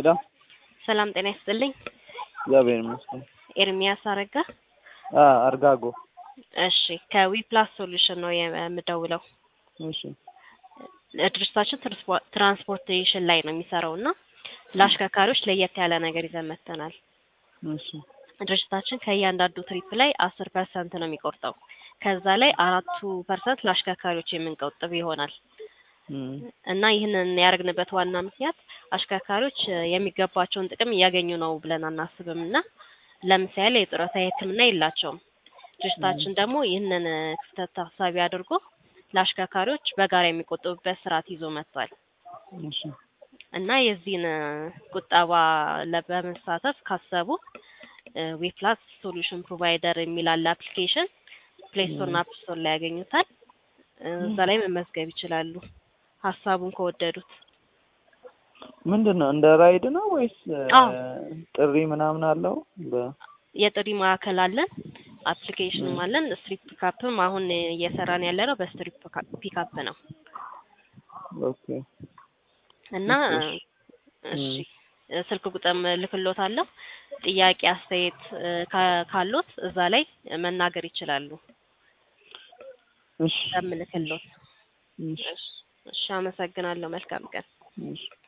ሄሎ ሰላም ጤና ይስጥልኝ። እግዚአብሔር ይመስገን። ኤርሚያስ አረጋ። አ አርጋጎ እሺ ከዊፕላስ ሶሉሽን ነው የምደውለው። እሺ ድርጅታችን ትራንስፖ- ትራንስፖርቴሽን ላይ ነው የሚሰራው እና ለአሽከርካሪዎች ለየት ያለ ነገር ይዘን መጥተናል። እሺ ድርጅታችን ከእያንዳንዱ ትሪፕ ላይ አስር ፐርሰንት ነው የሚቆርጠው። ከዛ ላይ አራቱ ፐርሰንት ለአሽከርካሪዎች የምንቆጥብ ይሆናል እም፣ እና ይህንን ያደረግንበት ዋና ምክንያት አሽከርካሪዎች እ የሚገባቸውን ጥቅም እያገኙ ነው ብለን አናስብም እና ለምሳሌ የጡረታ የሕክምና የላቸውም። ድርጅታችን ደግሞ ይህንን እ ክፍተት ታሳቢ አድርጎ ለአሽከርካሪዎች በጋራ የሚቆጥቡበት ስርዓት ይዞ መጥቷል እሺ እና የዚህን እ ቁጠባ ለ- በመሳተፍ ካሰቡ ዌፕላስ ሶሉሽን ፕሮቫይደር የሚል አለ አፕሊኬሽን ፕሌይ ስቶር እና አፕ ስቶር ላይ ያገኙታል። እ እዛ ላይ መመዝገብ ይችላሉ ሀሳቡን ከወደዱት። ምንድን ነው እንደ ራይድ ነው ወይስ እ አዎ። ጥሪ ምናምን አለው? በ የጥሪ ማዕከል አለን፣ አፕሊኬሽንም አለን። ስትሪት ፒካፕም አሁን እየሰራን ያለ ነው በስትሪት ፒካፕ ነው ኦኬ እና እሺ። እሺ ስልክ ቁጥርም ልክሎታለሁ። ጥያቄ አስተያየት እ ካ- ካሎት እዛ ላይ መናገር ይችላሉ እሺ በምልክሎት። እሺ እሺ እሺ፣ አመሰግናለሁ። መልካም ቀን። እሺ